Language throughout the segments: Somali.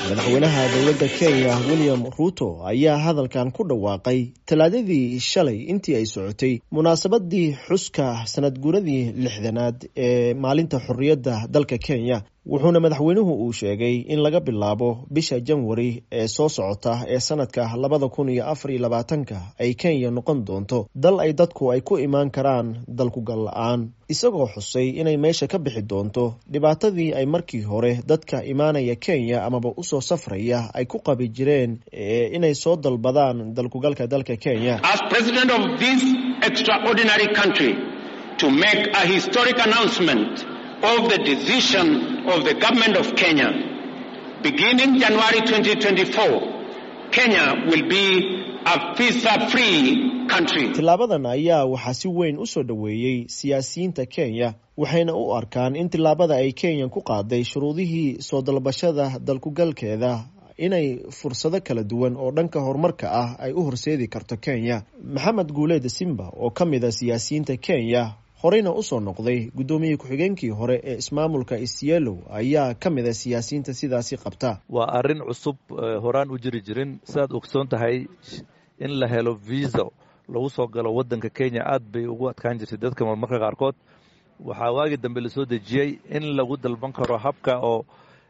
madaxweynaha dowladda kenya william ruuto ayaa hadalkan ku dhawaaqay talaadadii shalay intii ay socotay munaasabadii xuska sanad guuradii lixdanaad ee maalinta xorriyadda dalka kenya wuxuuna madaxweynuhu uu sheegay in laga bilaabo bisha janwari ee soo socota ee sanadka labada kun iyo afar iyo labaatanka ay kenya noqon doonto dal ay dadku ay ku imaan karaan dalkugal la-aan isagoo xusay inay meesha ka bixi doonto dhibaatadii ay markii hore dadka imaanaya kenya amaba usoo safraya ay ku qabi jireen inay soo dalbadaan dalkugalka dalka kenya of the decision of the government of Kenya. Beginning January 2024, Kenya will be a visa-free country. Tilaabadan ayaa waxaa si weyn u soo dhoweeyey siyaasiyiinta Kenya waxayna u arkaan in tilaabada ay Kenya ku qaaday shuruudihii soo dalbashada dalkugalkeeda inay fursado kala duwan oo dhanka horumarka ah ay u horseedi karto Kenya. Maxamed Guuleed Simba oo ka mid a siyaasiyiinta Kenya horeyna usoo noqday guddoomiye ku-xigeenkii hore ee ismaamulka isyeelow ayaa ka mid a siyaasiyiinta sidaasi qabta waa arrin cusub horaan u jiri jirin sidaad ogsoon tahay in la helo visa lagu soo galo waddanka kenya aad bay ugu adkaan jirtay dadka marmarka qaarkood waxaa waagii dambe lasoo dejiyey in lagu dalban karo habka oo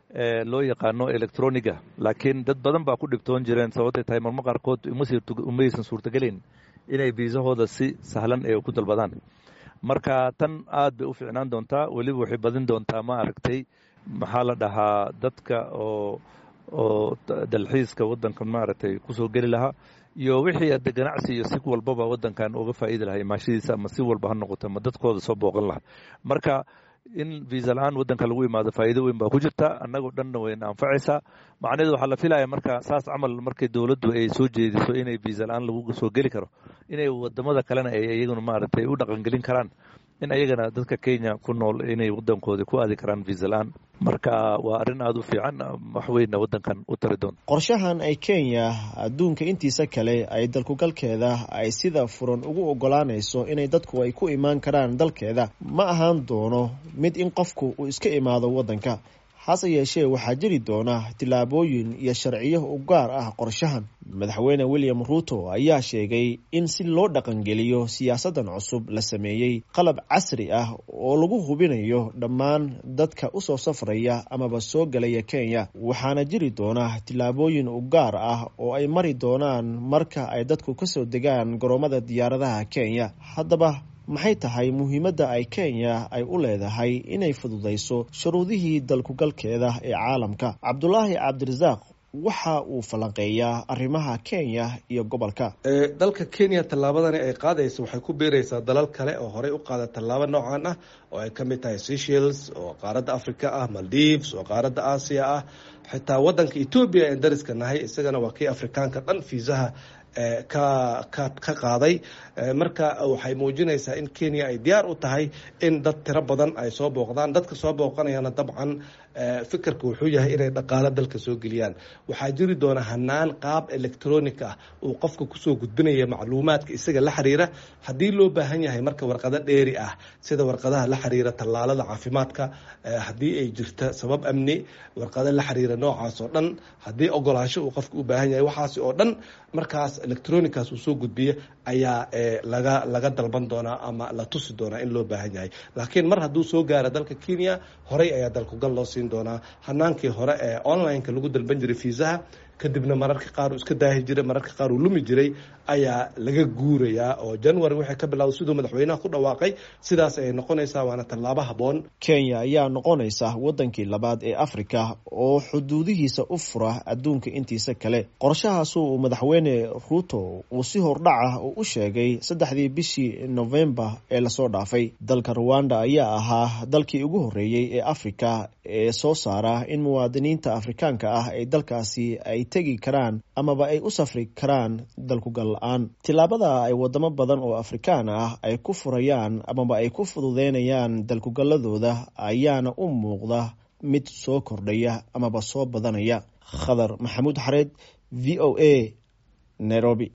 loo yaqaano electroniga laakiin dad badan baa ku dhibtoon jireen sababtay tahay marmar qaarkood umaysan suurtagelayn inay viisahooda si sahlan ee ku dalbadaan marka tan aad bay u fiicnaan doontaa weliba waxay badin doontaa ma aragtay maxaa la dhahaa dadka oo oo dalxiiska waddankan maaragtay kusoo geli lahaa iyo wixii ade ganacsi iyo si walbaba waddankan uga faa'iidi lahaa imaashadiisa ama si walba ha noqoto ama dadkooda soo booqan lahaa marka in viisa la-aan waddanka lagu imaado faa'iido weyn baa ku jirta annagoo dhanna wayna anfacaysaa macnaheedu waxaa la filaya marka saas camal markay dowladdu ay soo jeediso inay viisa la-aan lagu soo geli karo inay wadamada kalena ay iyaguna maaragtay u dhaqangelin karaan in ayagana dadka kenya ku nool inay waddankooda ku aadi karaan viisa la-aan marka waa arrin aada u fiican wax weynna waddankan u tari doonta qorshahan ay kenya adduunka intiisa kale ay dalkugalkeeda ay sida furan ugu ogolaanayso inay dadku ay ku imaan karaan dalkeeda ma ahaan doono mid in qofku uu iska imaado waddanka hase yeeshee waxaa jiri doona tillaabooyin iyo sharciyo u gaar ah qorshahan madaxweyne william ruuto ayaa sheegay in si loo dhaqangeliyo siyaasaddan cusub la sameeyey qalab casri ah oo lagu hubinayo dhammaan dadka usoo safraya amaba soo galaya kenya waxaana jiri doona tillaabooyin u gaar ah oo ay mari doonaan marka ay dadku kasoo degaan garoomada diyaaradaha kenya haddaba maxay tahay muhiimadda ay kenya ay u leedahay inay fududayso shuruudihii dalkugalkeeda ee caalamka cabdulaahi cabdirasaaq waxa uu falanqeeyaa arrimaha kenya iyo gobolka dalka kenya tallaabadani ay qaadaysa waxay ku biiraysaa dalal kale oo horey u qaada tallaabo noocan ah oo ay ka mid tahay seychelles oo qaaradda africa ah maldives oo qaaradda aasiya ah xitaa waddanka etoobiya en dariska nahay isagana waa kii afrikaanka dhan fiisaha ka ka ka qaaday marka waxay muujinaysaa in kenya ay diyaar u tahay in dad tiro badan ay soo booqdaan dadka soo booqanayana dabcan fikirka wuxuu yahay inay dhaqaalo dalka soo geliyaan waxaa jiri doona hanaan qaab electronic ah uu qofka kusoo gudbinaya macluumaadka isaga la xiriira haddii loo baahan yahay marka warqado dheeri ah sida warqadaha la xiriira tallaalada caafimaadka haddii ay jirta sabab amni warqado la xiriira noocaas oo dhan haddii ogolaansho uu qofka u baahan yahay waxaas oo dhan markaas electronicaas uu soo gudbiya ayaa laga laga dalban doonaa ama la tusi doonaa in loo baahan yahay laakiin mar hadduu soo gaaro dalka kenya horey ayaa dalkugal loo siin doonaa hanaankii hore ee online-ka lagu dalban jiray fiisaha kadibna mararka qaar uu iska daahi jiray mararka qaar uu lumi jiray ayaa laga guurayaa oo january waxay ka bilowday siduu madaxweynaha ku dhawaaqay sidaas ayay noqonaysaa waana tallaabo habboon kenya ayaa noqonaysa waddankii labaad ee afrika oo xuduudihiisa u fura adduunka intiisa kale qorshahaasu uu madaxweyne ruuto uu si hordhaca uu u sheegay saddexdii bishii novembar ee lasoo dhaafay dalka ruwanda ayaa ahaa dalkii ugu horreeyey ee afrika ee soo saara in muwaadiniinta afrikaanka ah ee dalkaasi ay tegi karaan amaba ay u safri karaan dalkugal la-aan tillaabada ay wadamo badan oo afrikaan ah ay ku furayaan amaba ay ku fududeynayaan dalkugalladooda ayaana u muuqda mid soo kordhaya amaba soo badanaya khadar maxamuud xareed v o a nairobi